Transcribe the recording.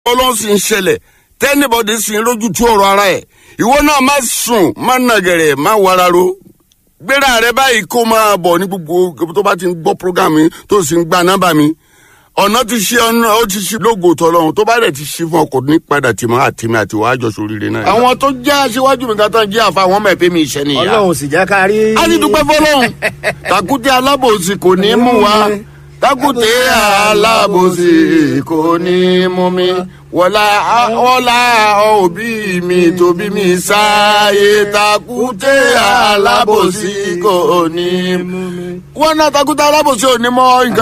ọlọ́run sì ń ṣẹlẹ̀ tẹ́nibọ́dì sì ń rójú tú ọ̀rọ̀ ara ẹ̀ ìwọ náà má sùn má nàgẹ̀rẹ̀ má wararo gbéra rẹ báyìí kó máa bọ̀ ní gbogbo tó bá ti ń gbọ́ program mi tó sì ń gba nọ́mbà mi ọ̀nà ti ṣe ọ̀nà ó ti ṣe lógo tọ́lọ́run tó bá dẹ̀ ti ṣe fún ọkọ̀ ní padà tìmọ̀ àtìmọ̀ àti wàá jọ sóríire náà. àwọn tó jẹ́ aṣíwájú mi kan tán jẹ́ àfa àwọn ọmọ ẹ̀pẹ́ mi ìṣẹ́ nìyà. ọlọ́run sì jẹ́ ká rí. a ti dúpẹ́ fọlọ́run takùtì alábòsí kò ní mú wa takùtì alábòsí kò ní mú mi wọlá wọlá òbí mi tóbi mi sáyé takùtì alábòsí kò ní mú mi. wọn náà takùtì alábòsí ò ní mọ nǹkan.